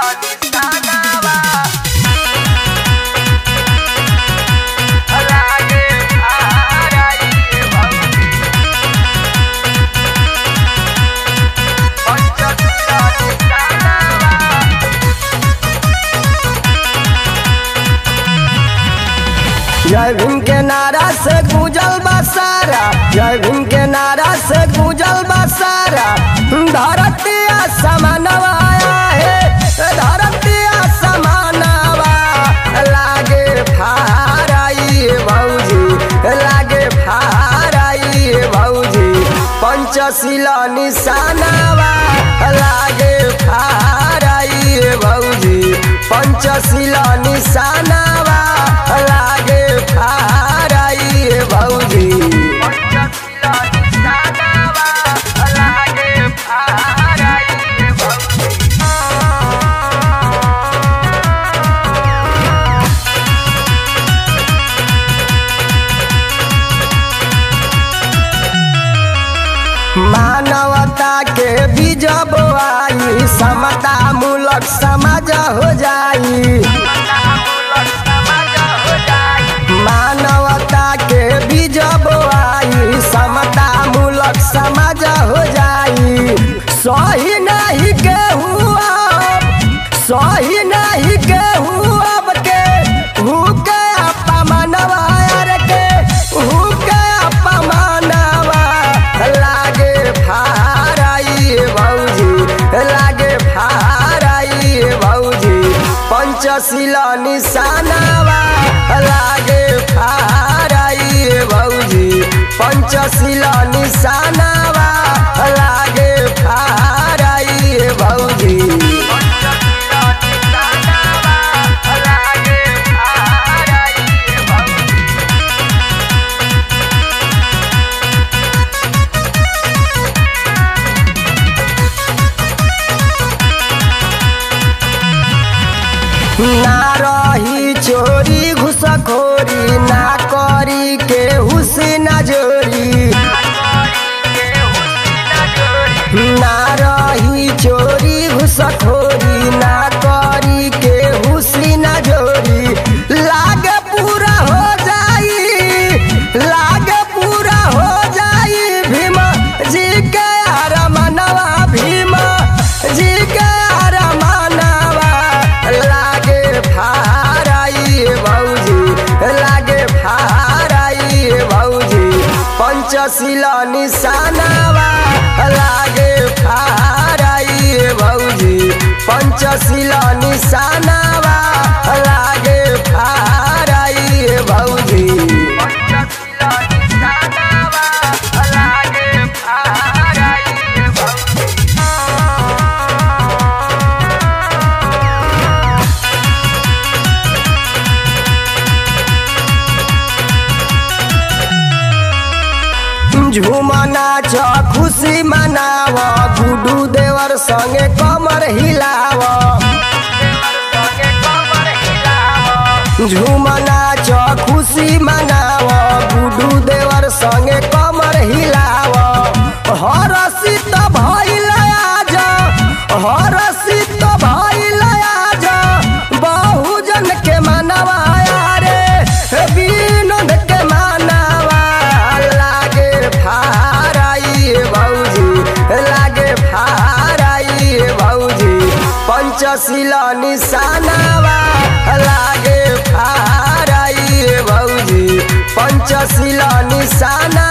जय भीम के नारा से गुजल बसारा जय भीम के नारा से गुजल बसारा धरतिया समानवा है धरतिया समानवा लागे फाराई भौजी लागे फाराई भौजी पंचशिला निशानावा लागे फाराई भौजी पंचशिला निशानावा लागे फाराई भौजी पंचशिला निशानावा लागे फाराई भौजी मानवता के बीज बोआई समता मूलक समाज हो जाई मानवता के बीज बोआई समता मूलक समाज हो जाई सही नहीं के हुआ सही नहीं के हुआ के हुके अपमानवा यार के हुके अपमानवा लागे फाराई भौजी लागे फाराई भौजी पंचशिला निशानावा लागे फाराई भौजी पंचशिला निशानावा लागे फाराई भौजी ना रही चोरी घुसखोरी ना करी के हुसैन जोरी ना रही चोरी घुसखोरी ना करी के हुसैन जोरी लागे पूरा हो जाई लागे पूरा हो जाई भीम जी के अरमनवा भीम जी के अरमनवा लागे फाराई भौजी लागे फाराई भौजी पंचशिला निशानावा लागे फाराई भौजी पंचशिला निशानावा लागे फाराई भौजी पंचशिला निशानावा लागे फाराई भौजी झूमा नाच खुशी मनाव गुडू देवर संगे कमर हिलाव झूम नाच खुशी मनाव गुडू देवर संगे कमर हिलाव हरसित भइल आज हरसित भइल आज बहुजन के मनवा रे विनोद के मनवा लागे फाराई भौजी लागे फाराई भौजी पंचशिला निशानावा लागे फाराई भौजी पंचशिला निशाना